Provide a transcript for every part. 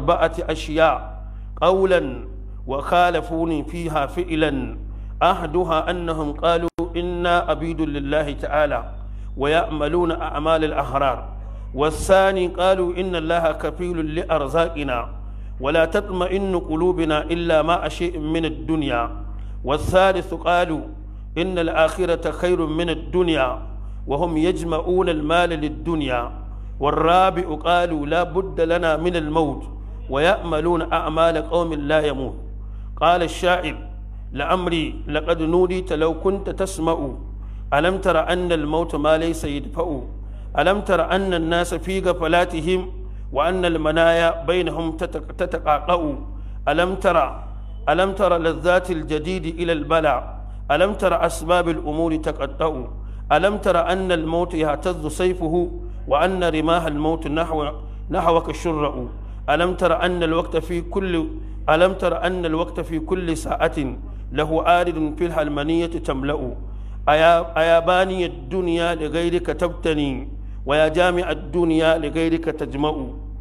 أربعة أشياء قولا وخالفوني فيها فعلا أحدها أنهم قالوا إنا عبيد لله تعالى ويأملون أعمال الأحرار والثاني قالوا إن الله كفيل لأرزاقنا ولا تطمئن قلوبنا إلا مع شيء من الدنيا والثالث قالوا إن الآخرة خير من الدنيا وهم يجمعون المال للدنيا والرابع قالوا لا بد لنا من الموت ويأملون أعمال قوم لا يموت قال الشاعر لأمري لقد نوديت لو كنت تسمع ألم تر أن الموت ما ليس يدفع ألم تر أن الناس في غفلاتهم وأن المنايا بينهم تتقاقأ ألم تر ألم تر لذات الجديد إلى البلع ألم تر أسباب الأمور تقطع ألم تر أن الموت يهتز سيفه وأن رماه الموت نحو نحوك الشرع ألم تر أن الوقت في كل ألم تر أن الوقت في كل ساعة له آرد في الحلمانية تملأ أيا, أيا باني الدنيا لغيرك تبتني ويا جامع الدنيا لغيرك تجمع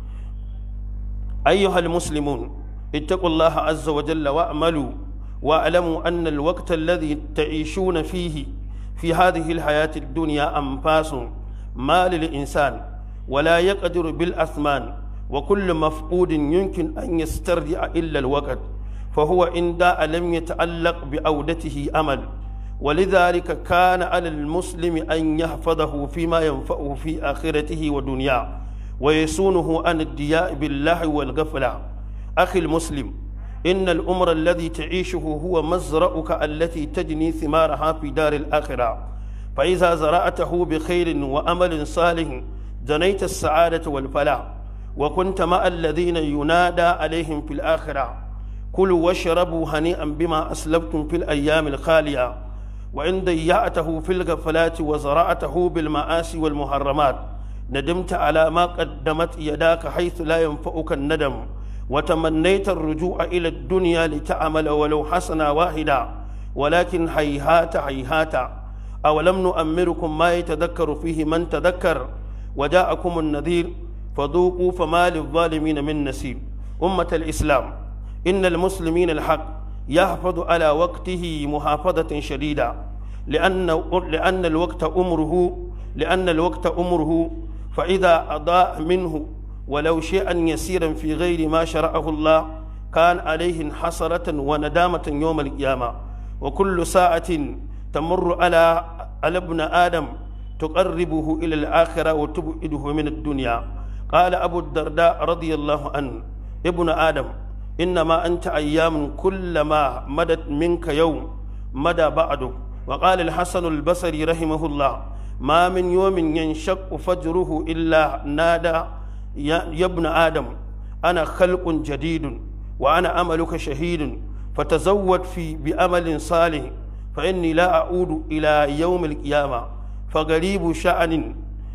أيها المسلمون اتقوا الله عز وجل واعملوا واعلموا أن الوقت الذي تعيشون فيه في هذه الحياة الدنيا أنفاس ما للإنسان ولا يقدر بالأثمان وكل مفقود يمكن أن يسترجع إلا الوقت فهو إن داء لم يتعلق بعودته أمل ولذلك كان على المسلم أن يحفظه فيما ينفعه في آخرته ودنياه ويسونه عن الدياء بالله والغفلة أخي المسلم إن الأمر الذي تعيشه هو مزرعك التي تجني ثمارها في دار الآخرة فإذا زرعته بخير وأمل صالح جنيت السعادة والفلاح وكنت مع الذين ينادى عليهم في الآخرة كلوا واشربوا هنيئا بما أسلفتم في الأيام الخالية وإن ضيعته في الغفلات وزرعته بالمآسي والمحرمات ندمت على ما قدمت يداك حيث لا ينفعك الندم وتمنيت الرجوع إلى الدنيا لتعمل ولو حسنا واحدا ولكن هيهات هيهات أولم نؤمركم ما يتذكر فيه من تذكر وجاءكم النذير فذوقوا فما للظالمين من نسيب أمة الإسلام إن المسلمين الحق يحفظ على وقته محافظة شديدة لأن لأن الوقت أمره لأن الوقت أمره فإذا أضاء منه ولو شيئا يسيرا في غير ما شرعه الله كان عليه حسرة وندامة يوم القيامة وكل ساعة تمر على على ابن آدم تقربه إلى الآخرة وتبعده من الدنيا قال أبو الدرداء رضي الله عنه ابن آدم إنما أنت أيام كلما مدت منك يوم مدى بعده وقال الحسن البصري رحمه الله ما من يوم ينشق فجره إلا نادى يا ابن آدم أنا خلق جديد وأنا أملك شهيد فتزود في بأمل صالح فإني لا أعود إلى يوم القيامة فقريب شأن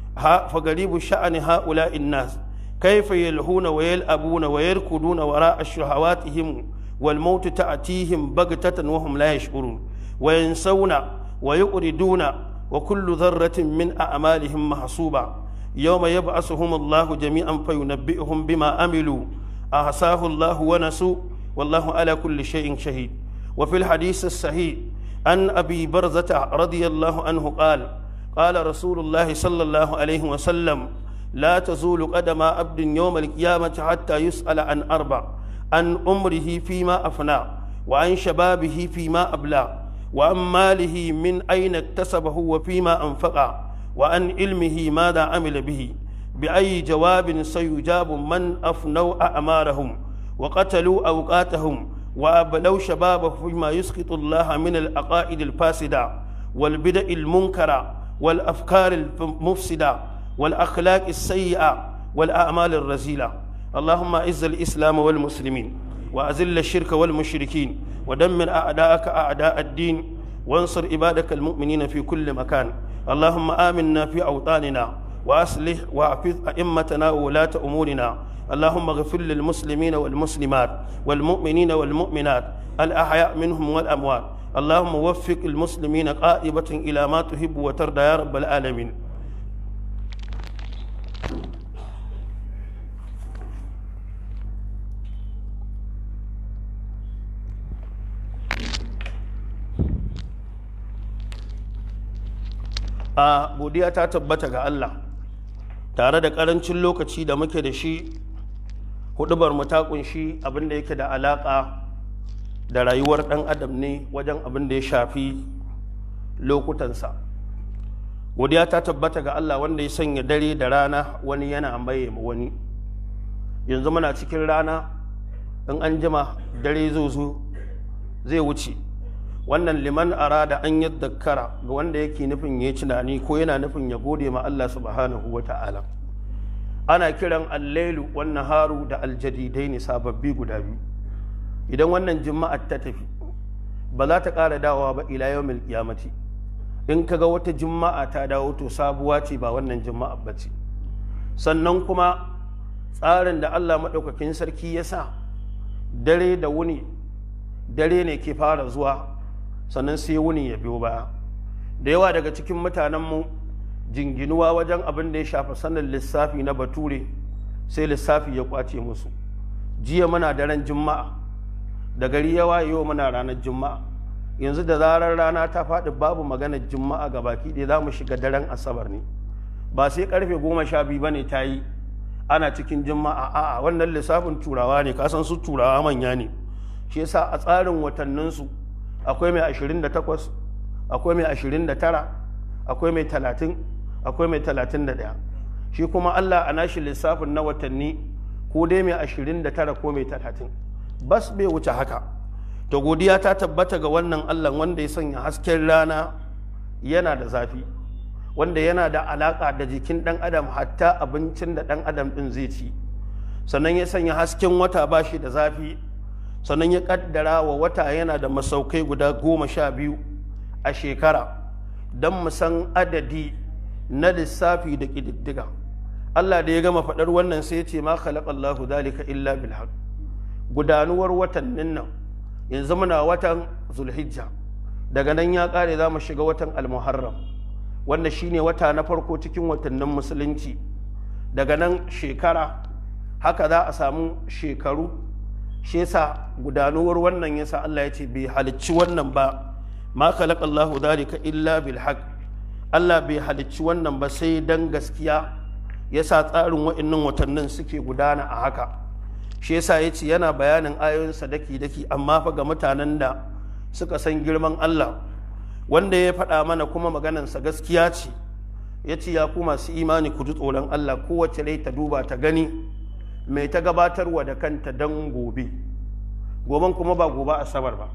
فقريب شأن هؤلاء الناس كيف يلهون ويلأبون ويركضون وراء شهواتهم والموت تأتيهم بغتة وهم لا يشعرون وينسون ويؤردون وكل ذرة من أعمالهم محسوبة يوم يبعثهم الله جميعا فينبئهم بما عملوا أحصاه الله ونسوا والله على كل شيء شهيد وفي الحديث الصحيح عن أبي برزة رضي الله عنه قال قال رسول الله صلى الله عليه وسلم لا تزول قدم عبد يوم القيامة حتى يسأل عن أربع عن عمره فيما أفنى وعن شبابه فيما أبلى وعن ماله من أين اكتسبه وفيما أنفق وعن علمه ماذا عمل به بأي جواب سيجاب من أفنوا أعمارهم وقتلوا أوقاتهم وأبلوا شبابه فيما يسقط الله من العقائد الفاسدة والبدع المنكرة والأفكار المفسدة والأخلاق السيئة والأعمال الرزيلة اللهم أعز الإسلام والمسلمين وأذل الشرك والمشركين ودمر أعداءك أعداء الدين وانصر عبادك المؤمنين في كل مكان اللهم آمنا في أوطاننا وأصلح وأحفظ أئمتنا وولاة أمورنا اللهم اغفر للمسلمين والمسلمات والمؤمنين والمؤمنات الأحياء منهم والأموات اللهم وفق المسلمين قائبة إلى ما تحب وترضى يا رب العالمين a godiya ta tabbata ga Allah tare da ƙarancin lokaci da muke da shi hudubar mu ta kunshi abin da yake da alaƙa da rayuwar ɗan adam ne wajen abin da ya shafi lokutansa godiya ta tabbata ga Allah wanda ya sanya dare da rana wani yana maye wani yanzu muna cikin rana in an jima dare zo zai wuce wannan liman arada an yadda kara ga wanda yake nufin ya tunani ko yana nufin ya gode ma Allah subhanahu wa ta'ala ana kiran allailu wannan haru da aljadidai ne sababbi guda biyu idan wannan juma'ar ta tafi ba za ta ƙara dawowa ba ila yawmil qiyamati in kaga wata juma'a ta dawo to sabuwa ce ba wannan juma'a ba ce sannan kuma tsarin da Allah maɗaukakin sarki ya sa dare da wuni dare ne ke fara zuwa sannan sai wuni ya biyo baya da yawa daga cikin mutanenmu jinginuwa wajen abin da ya shafa sanin lissafi na bature sai lissafi ya kwace musu jiya muna daren juma'a da gari ya wayewa muna ranar juma'a yanzu da zarar rana ta faɗi babu maganar juma'a ga baki ɗaya za mu shiga daren asabar ne ba sai karfe goma sha biyu ba ne ta yi ana cikin juma'a a'a wannan lissafin turawa ne kasan su turawa manya ne shi yasa a tsarin watanninsu akwai mai 28 akwai mai 29 akwai mai 30 akwai mai 31 shi kuma Allah a nashi lissafin na watanni ko dai mai 29 ko mai 30 bas bai wuce haka to godiya ta tabbata ga wannan Allah wanda ya sanya hasken rana yana da zafi wanda yana da alaƙa da jikin ɗan adam hatta abincin da ɗan adam ɗin zai ci sannan ya sanya hasken wata ba shi da zafi sannan ya ƙaddara wa wata yana da masaukai guda goma sha biyu a shekara don mu san adadi na lissafi da ƙididdiga Allah da ya gama faɗar wannan sai ya ce ma khalaqallahu dalika illa bil gudanuwar watannin nan yanzu muna watan zulhijja daga nan ya ƙare za mu shiga watan almuharram wanda shine wata na farko cikin watannin musulunci daga nan shekara haka za a samu shekaru shi yasa gudanuwar wannan yasa Allah ya ce bai halicci wannan ba ma khalaqallahu dhalika illa bil haqq Allah bai halicci wannan ba sai dan gaskiya yasa tsarin wa'annan watannin suke gudana a haka shi yasa ya ce yana bayanin ayoyinsa daki daki amma fa ga mutanen da suka san girman Allah wanda ya faɗa mana kuma maganansa gaskiya ce ya ce ya ku masu imani ku ji tsoron Allah kowace rai ta duba ta gani mai ta gabatarwa da kanta don gobe goben kuma ba gobe asabar ba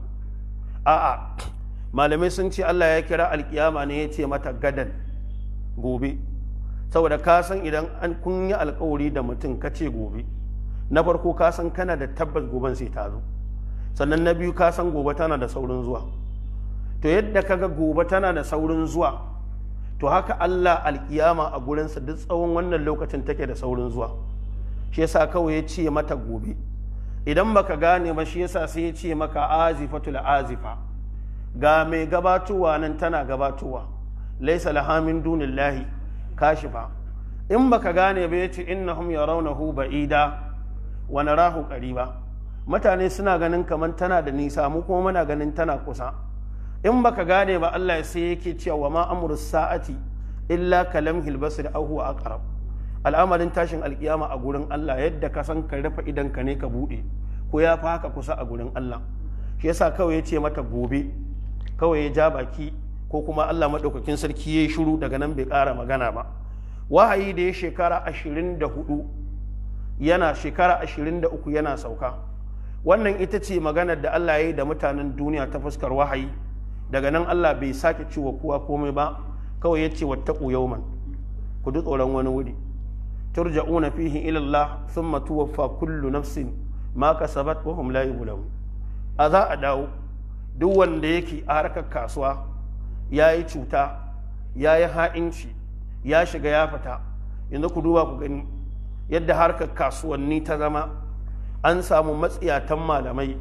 a'a malamai sun ce Allah ya kira alkiyama ne ya ce mata gadan gobe saboda ka san idan an kun yi alkawari da mutum ka ce gobe na farko ka san kana da tabbas goben sai ta zo sannan na biyu ka san gobe tana da saurin zuwa to yadda kaga gobe tana da saurin zuwa to haka Allah alkiyama a gurinsa duk tsawon wannan lokacin take da saurin zuwa shi yasa kawai ya ce mata gobe idan baka gane ba shi yasa sai ya ce maka azifatul azifa ga mai gabatowa nan tana gabatowa laisa laha min dunillahi kashifa in baka gane ba yace innahum yarawnahu ba'ida wa narahu qariba mutane suna ganin kaman tana da nisa mu kuma muna ganin tana kusa in baka gane ba Allah sai yake cewa ma amru sa'ati illa kalamhil basr aw huwa aqrab al'amarin tashin alkiyama a gurin Allah yadda ka san ka rufe idan ka ne ka bude ko ya fi haka kusa a gurin Allah shi yasa kawai ya ce mata gobe kawai ya ja baki ko kuma Allah madaukakin sarki ya yi shiru daga nan bai ƙara magana ba wahayi da ya shekara ashirin da hudu yana shekara ashirin da uku yana sauka wannan ita ce maganar da Allah ya yi da mutanen duniya ta fuskar wahayi daga nan Allah bai sake ciwa kowa komai ba kawai ya ce wattaku yauman ku ji tsoron wani wuri turja'una fihi ila Allah thumma tuwaffa kullu nafsin ma kasabat wa hum la yuzlamun a za a dawo duk wanda yake a harkar kasuwa ya yi cuta ya yi ha'inci ya shiga ya fita yanzu ku duba ku gani yadda harkar kasuwanni ta zama an samu matsiyatan malamai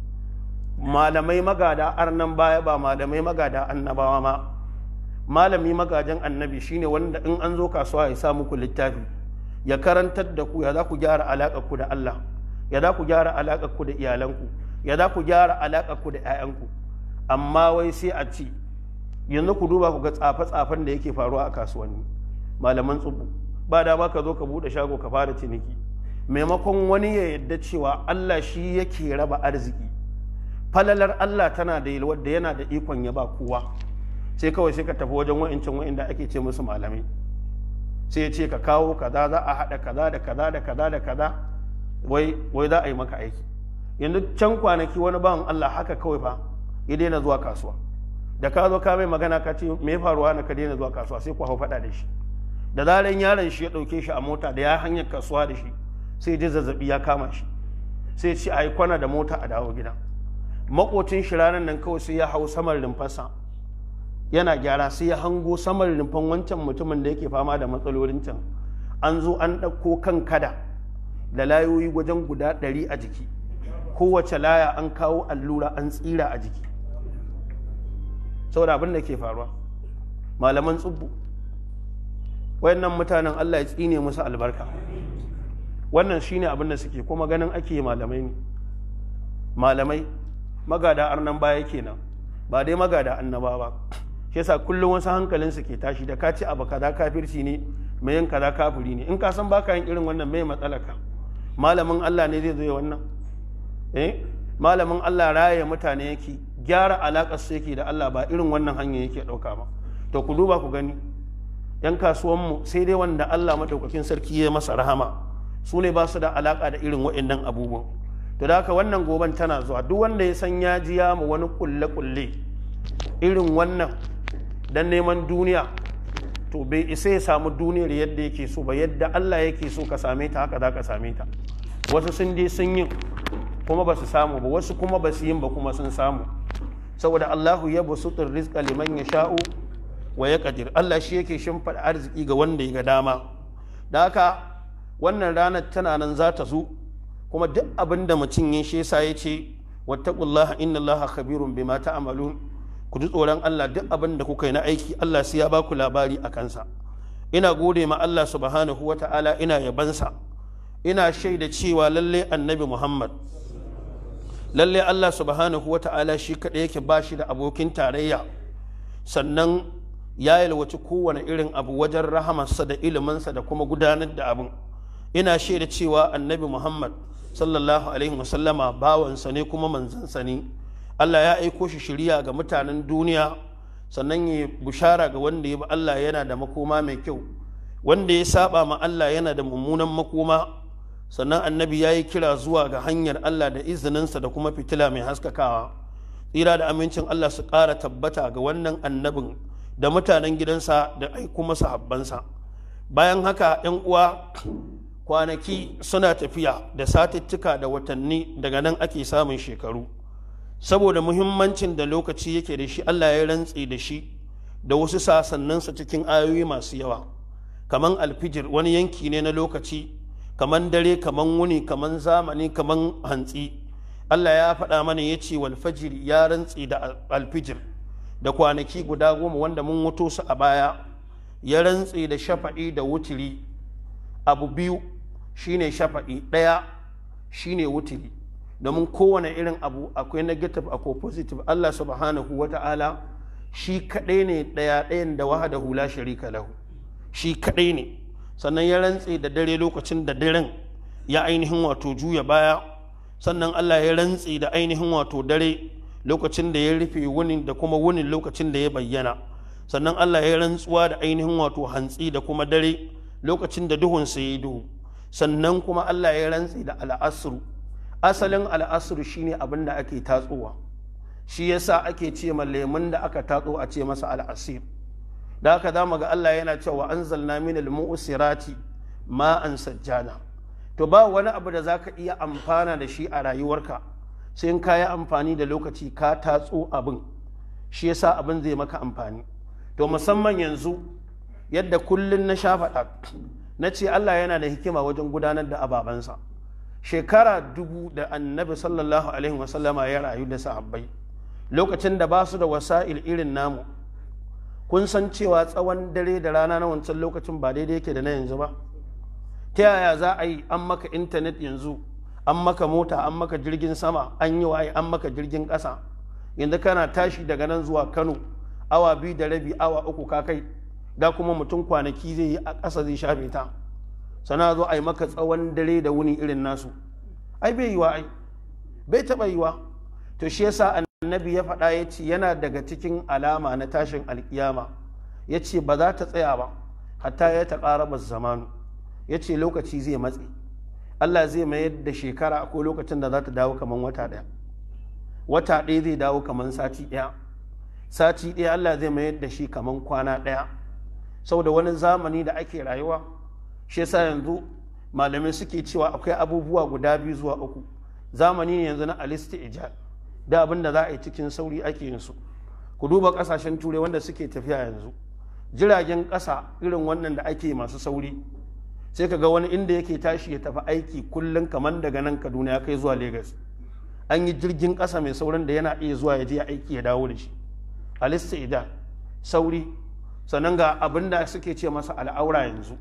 malamai magada arnan baya ba malamai magada annabawa ma malami magajan annabi shine wanda in an zo kasuwa ya sa muku littafi ya karantar da ku ya za ku gyara alaƙar ku da Allah ya za ku gyara alaƙar ku da iyalanku ya za ku gyara alaƙar ku da 'ya'yanku amma wai sai a ci yanzu ku duba ku ga tsafe-tsafen da yake faruwa a kasuwanni malaman tsubu ba da ba ka zo ka buɗe shago ka fara ciniki maimakon wani ya yadda cewa Allah shi yake raba arziki falalar Allah tana da yalwar da yana da ikon ya ba kowa sai kawai sai ka tafi wajen wa'incin wa'inda ake ce musu malamai sai ya ce ka kawo kaza za a haɗa kaza da kaza da kaza da kaza wai wai za a yi maka aiki yanzu can kwanaki wani bawan Allah haka kawai fa ya daina zuwa kasuwa da ka zo ka mai magana ka ce me faruwa na ka daina zuwa kasuwa sai ku hau faɗa da shi da zaran yaron shi ya ɗauke shi a mota da ya hanyar kasuwa da shi sai ji zazzabi ya kama shi sai ce a yi kwana da mota a dawo gida makocin shi ranar nan kawai sai ya hau saman rumfarsa yana gyara sai ya hango saman rumfan wancan mutumin da yake fama da matsalolin can an zo an ɗauko kan kada da layoyi wajen guda ɗari a jiki kowace laya an kawo allura an tsira a jiki saboda abin da ke faruwa malaman tsubbu wayannan mutanen Allah ya tsine musu albarka wannan shine abin da suke kuma ganin ake malamai ne malamai magada arnan baya kenan ba dai magada annaba ba shi yasa kullum wasu hankalin su ke tashi da ka ci abu kaza kafirci ne mai yin kaza kafiri ne in ka san baka yin irin wannan mai matsalaka malamin Allah ne zai zo ya wannan eh malamin Allah raye mutane yake gyara alaƙar su yake da Allah ba irin wannan hanya yake ɗauka ba to ku duba ku gani yan kasuwanmu sai dai wanda Allah madaukakin sarki ya masa rahama su ne ba su da alaƙa da irin waɗannan abubuwan to da haka wannan goban tana zuwa duk wanda ya san ya ji ya mu wani kulle kulle irin wannan dan neman duniya to bai isa ya samu duniyar yadda yake so ba yadda Allah yake so ka same ta haka za ka same ta wasu sun je sun yi kuma ba su samu ba wasu kuma ba su yin ba kuma sun samu saboda Allahu ya basutur rizqa liman yasha'u wa yaqdir Allah shi yake shimfida arziki ga wanda ya ga dama da haka wannan ranar tana nan za ta zo kuma duk abin da mutum ya shi yasa ya ce wattaqullaha innallaha khabirun bima ta'malun ku ji tsoron Allah duk abin da kuka yi na aiki Allah sai ya baku labari a kansa ina gode ma Allah subhanahu wata'ala ina yabansa ina shaida cewa lalle annabi Muhammad lalle Allah subhanahu wa ta'ala shi kaɗai yake ba shi da abokin tarayya sannan ya yalwaci kowane irin abu wajen rahamarsa da iliminsa da kuma gudanar da abin ina shaida cewa annabi muhammad sallallahu alaihi wasallama bawansa ne kuma manzansa ne Allah ya aiko shi shirya ga mutanen duniya sannan ya bushara ga wanda ya bi Allah yana da makoma mai kyau wanda ya saba ma Allah yana da mummunan makoma sannan annabi ya yi kira zuwa ga hanyar Allah da izininsa da kuma fitila mai haskakawa tsira da amincin Allah su ƙara tabbata ga wannan annabin da mutanen gidansa da ai kuma sahabbansa bayan haka ‘yan uwa kwanaki suna tafiya da satittuka da watanni daga nan ake samun shekaru saboda muhimmancin da lokaci yake da shi Allah ya rantse da shi da wasu sasanninsa cikin ayoyi masu yawa kaman alfijir wani yanki ne na lokaci kaman dare kaman wuni kaman zamani kaman hantsi Allah ya faɗa mana ya ce walfajiri ya rantsi da alfijir da kwanaki guda goma wanda mun wuto su a baya ya rantsi da shafa'i da wutiri abu biyu shine shafa'i ɗaya shine wutiri domin kowane irin abu akwai negative akwai positive Allah subhanahu wa ta'ala shi kaɗai ne ɗaya ɗayan da wahada hula sharika lahu shi kaɗai ne sannan ya rantse da dare lokacin da daren ya ainihin wato juya baya sannan Allah ya rantse da ainihin wato dare lokacin da ya rufe wunin da kuma wunin lokacin da ya bayyana sannan Allah ya rantsuwa da ainihin wato hantsi da kuma dare lokacin da duhun sa ya duhu sannan kuma Allah ya rantse da al'asru asalin al'asru shine abin da ake tatsowa shi yasa ake ce ma lemun da aka tatso a ce masa al'asir da haka za mu ga Allah yana cewa anzalna min al-mu'sirati ma'an sajjana to ba wani abu da zaka iya amfana da shi a rayuwarka sai in ka yi amfani da lokaci ka tatso abin shi yasa abin zai maka amfani to musamman yanzu yadda kullun na sha faɗa na ce Allah yana da hikima wajen gudanar da ababansa shekara dubu da annabi sallallahu alaihi wasallama ya rayu da sahabbai lokacin da ba su da wasa'il irin namu kun san cewa tsawon dare da rana na wancan lokacin ba daidai yake da na yanzu ba ta yaya za a yi an maka intanet yanzu an maka mota an maka jirgin sama an yi waye an maka jirgin ƙasa yanzu kana tashi daga nan zuwa kano awa biyu da rabi awa uku ka kai da kuma mutum kwanaki zai yi a ƙasa zai shafe ta sana zo a yi maka tsawon dare da wuni irin nasu ai bai yiwa ai bai taɓa yiwa to shi yasa annabi ya faɗa ya ce yana daga cikin alama na tashin alkiyama ya ce ba za ta tsaya ba hatta ya ta ƙara zamanu ya ce lokaci zai matse Allah zai mayar da shekara akwai lokacin da za ta dawo kamar wata ɗaya wata ɗaya zai dawo kamar sati ɗaya sati ɗaya Allah zai mayar da shi kamar kwana ɗaya saboda wani zamani da ake rayuwa shi yasa yanzu malamai suke cewa akwai abubuwa guda biyu zuwa uku zamani ne yanzu na alisti ijal da abin da za a yi cikin sauri ake yin su ku duba ƙasashen turai wanda suke tafiya yanzu jiragen ƙasa irin wannan da ake masu sauri sai ka ga wani inda yake tashi ya tafi aiki kullum kamar daga nan kaduna ya kai zuwa Legas. an yi jirgin ƙasa mai saurin da yana iya zuwa ya je aiki ya dawo da shi alista ida sauri sannan ga abin da suke ce masa al'aura yanzu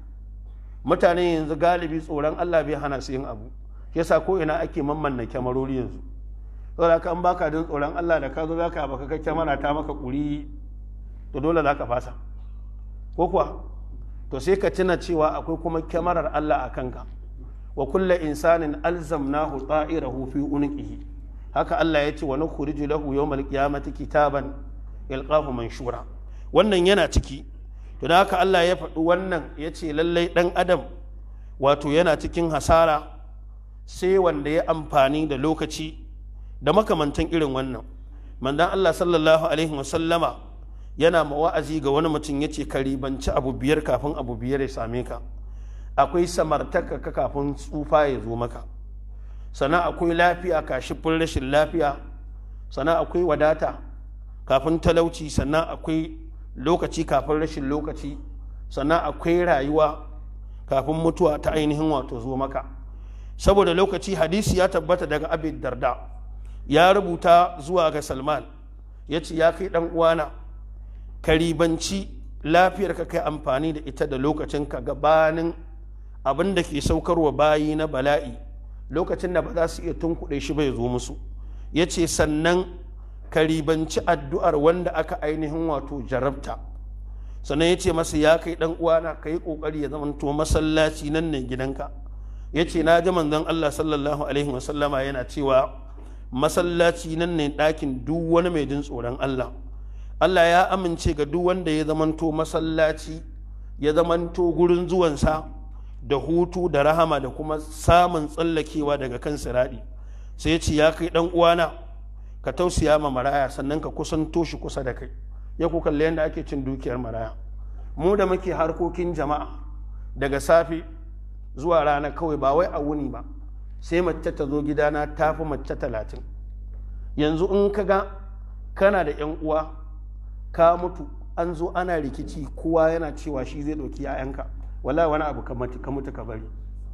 mutane yanzu galibi tsoron allah bai hana su yin abu yasa ko ina ake mammanna kyamarori yanzu saboda ka an baka jin tsoron allah da ka zo za ka baka kyamara ta maka ƙuri to dole za ka fasa ko kuwa to sai ka tuna cewa akwai kuma kyamarar Allah a kanka wa kulla insanin alzamnahu ta'irahu fi unqihi haka Allah ya ce wa nukhriju lahu yawmal qiyamati kitaban yalqahu manshura wannan yana ciki to da haka Allah ya faɗi wannan ya ce lallai ɗan adam wato yana cikin hasara sai wanda ya amfani da lokaci da makamantan irin wannan mandan Allah sallallahu alaihi wasallama yana wa'azi ga wani mutum ya ce ka ribanci abu biyar kafin abu biyar ya same ka akwai samartaka ka kafin tsufa ya zo maka sannan akwai lafiya kashifin rashin lafiya sannan akwai wadata kafin talauci sannan akwai lokaci kafin rashin lokaci sannan akwai rayuwa kafin mutuwa ta ainihin wato zo maka saboda lokaci hadisi ya tabbata daga abin darda ya rubuta zuwa ga salman ya ce ya kai ɗan uwana ka ribanci lafiyar ka kai amfani da ita da lokacin ka gabanin abin da ke saukarwa bayi na bala'i lokacin da ba za su iya tunkuɗe shi bai zo musu ya ce sannan ka ribanci addu'ar wanda aka ainihin wato jarabta sannan ya ce masa ya kai ɗan uwana ka yi ƙoƙari ya zama to masallaci nan ne gidanka ya ce na ji manzon Allah sallallahu alaihi wasallama yana cewa masallaci nan ne ɗakin duk wani mai jin tsoron Allah Allah ya amince ga duk wanda ya zamanto masallaci ya zamanto gurin zuwansa da hutu da rahama da kuma samun tsallakewa daga kan siraɗi sai ce ya kai ɗan uwana ka tausaya ma maraya sannan ka kusanto shi kusa da kai ya ku kalli yadda ake cin dukiyar maraya mu da muke harkokin jama'a daga safe zuwa rana kawai ba wai a wuni ba sai mace ta zo gidana ta fi mace talatin yanzu in ka ga kana da 'yan uwa ka mutu an zo ana rikici kowa yana cewa shi zai ɗauki 'ya'yanka wala wani abu ka mutu ka bari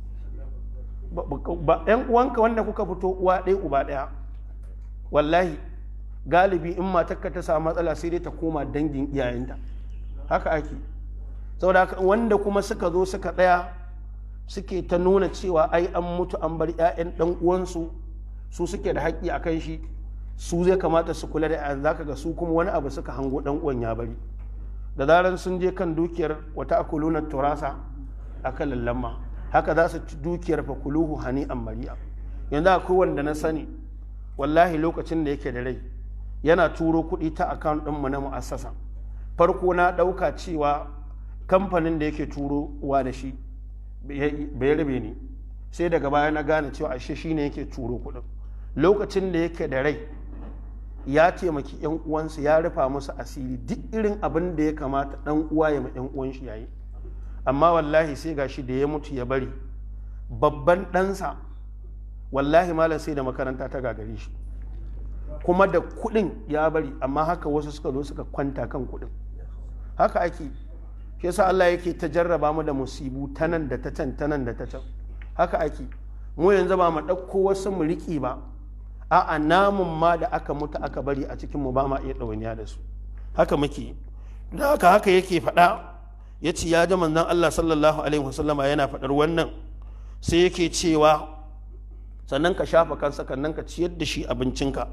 ba 'yan uwanka wanda kuka fito uwa ɗaya uba ɗaya wallahi galibi in matarka ta samu matsala sai dai ta koma dangin iyayenta haka ake saboda haka wanda kuma suka zo suka ɗaya suke ta nuna cewa ai an mutu an bar 'ya'yan ɗan uwansu su suke da haƙƙi a kan shi su zai kamata su kula da 'ya'yan zaka ga su kuma wani abu suka hango ɗan uwan ya bari da zarar sun je kan dukiyar wata akuluna turasa akan lallamma haka za su ci dukiyar fa kuluhu hani an mari'a yanzu akwai wanda na sani wallahi lokacin da yake da rai yana turo kuɗi ta akaunt ɗinmu na mu'assasa farko na ɗauka cewa kamfanin da yake turo wa da shi bai rabe ni sai daga baya na gane cewa ashe shi ne yake turo kuɗin lokacin da yake da rai ya taimaki yan uwansa ya rufa musu asiri duk irin abin da ya kamata ɗan uwa ya ma yan uwan shi yayi amma wallahi sai gashi da ya mutu ya bari babban ɗansa wallahi malam sai da makaranta ta gagare shi kuma da kuɗin ya bari amma haka wasu suka zo suka kwanta kan kuɗin haka ake shi yasa Allah yake ta jarraba mu da musibu ta nan da ta can ta nan da ta can haka ake mu yanzu ba mu ɗauko wasu mu riƙe ba a'a namun ma da aka mutu aka bari a cikin mu ba ma iya ɗawainiya da su haka muke da haka haka yake faɗa ya ce ya ji manzon Allah sallallahu alaihi wasallama yana faɗar wannan sai yake cewa sannan ka shafa kansa sannan ka ciyar da shi abincinka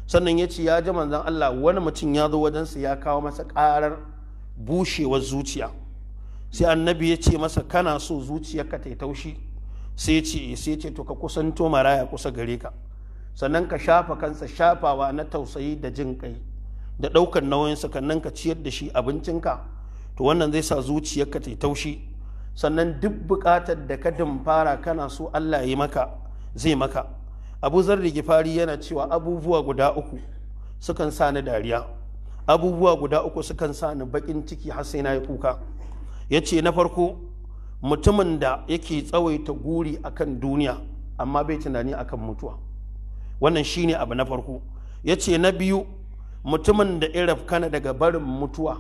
sannan ya ce ya ji manzon Allah wani mutum ya zo wajensa ya kawo masa ƙarar bushewar zuciya sai annabi ya ce masa kana so zuciyarka ta yi taushi sai ce sai ce to ka kusanto maraya kusa gare ka sannan ka shafa kansa shafawa na tausayi da jin kai da ɗaukar nauyinsa kannan ka ciyar da shi abincinka to wannan zai sa zuciyarka ta yi taushi sannan duk buƙatar da ka fara kana so Allah ya yi maka zai maka abu zarri gifari yana cewa abubuwa guda uku sukan sa ni dariya abubuwa guda uku sukan sa ni baƙin ciki har sai na yi kuka ya ce na farko mutumin da yake tsawaita guri akan duniya amma bai tunani akan mutuwa wannan shine abu na farko ya ce na biyu mutumin da iraf kana daga barin mutuwa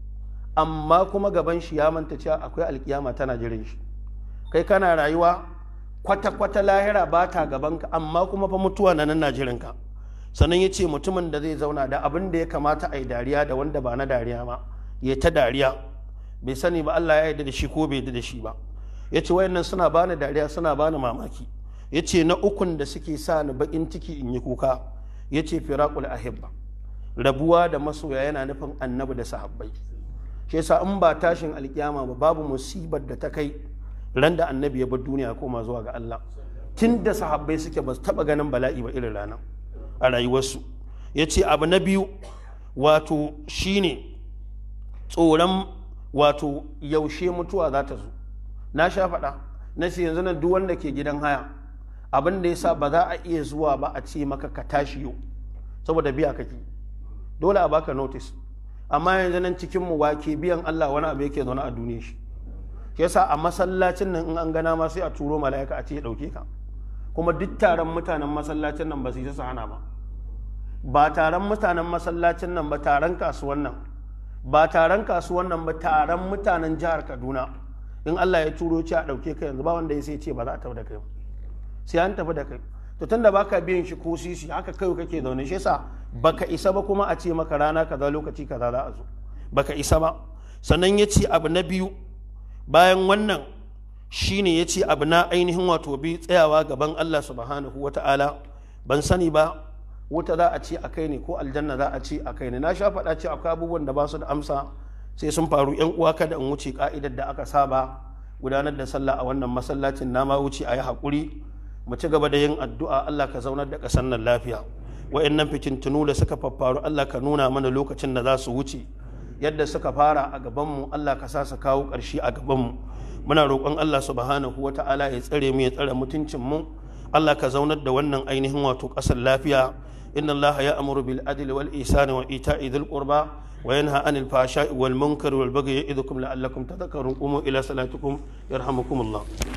amma kuma gaban shi ya manta cewa akwai alkiyama tana jiran shi kai kana rayuwa kwata-kwata lahira ba ta gabanka amma kuma fa mutuwa na nan na jiranka sannan ya ce mutumin da zai zauna da abin da ya kamata a yi dariya da wanda ba na dariya ma ya ta dariya bai sani ba Allah ya yarda da shi ko bai yarda da shi ba ya ce wayannan suna bani dariya suna bani mamaki ya ce na ukun da suke sa ni bakin ciki in yi kuka ya ce firaqul ahibba rabuwa da masoya yana nufin annabi da sahabbai shi yasa in ba tashin alkiyama ba babu musibar da ta kai ran da annabi ya bar duniya koma zuwa ga Allah tun da sahabbai suke ba su taba ganin bala'i ba irin ranar a rayuwarsu ya ce abu na biyu wato shine tsoron wato yaushe mutuwa za ta zo na sha faɗa na ce yanzu nan duk wanda ke gidan haya abin da yasa ba za a iya zuwa ba a ce maka ka tashi yau saboda biya kake dole a baka notice amma yanzu nan cikin mu wake biyan Allah wani abu yake zaune a duniya shi yasa a masallacin nan in an gana ma sai a turo mala'ika a ce ya dauke ka kuma duk taron mutanen masallacin nan ba su yi su hana ba ba taron mutanen masallacin nan ba taron kasuwan nan ba taron kasuwan nan ba taron mutanen jihar Kaduna in Allah ya turo ci a dauke ka yanzu ba wanda ya sai ce ba za a tafi da kai sai an tafi da kai to tunda baka biyan shi ko sisi haka kai kake zaune shi yasa baka isa ba kuma a ce maka rana kaza lokaci kaza za a zo baka isa ba sannan ya ce abu na biyu bayan wannan shine ya ce abu na ainihin wato bi tsayawa gaban Allah subhanahu wa ta'ala ban sani ba wuta za a ce a kai ne ko aljanna za a ce a kai ne na sha faɗa ce akwai abubuwan da ba su da amsa sai sun faru yan uwa kada in wuce ka'idar da aka saba gudanar da sallah a wannan masallacin na ma wuce a yi haƙuri mu ci gaba da yin addu'a Allah ka zaunar da ƙasar nan lafiya wa'annan fitintunu da suka faffaru Allah ka nuna mana lokacin da za su wuce yadda suka fara a gabanmu Allah ka sa su kawo ƙarshe a gabanmu muna roƙon Allah subhanahu wa ta'ala ya tsare mu ya tsare mutuncin mu Allah ka zaunar da wannan ainihin wato ƙasar lafiya inna Allah ya amuru bil adli wal ihsani wa ita'i dhil qurba wa yanha anil fahsha'i wal munkari wal bagyi ya'idukum la'allakum tadhakkarun qumu ila salatikum yarhamukumullah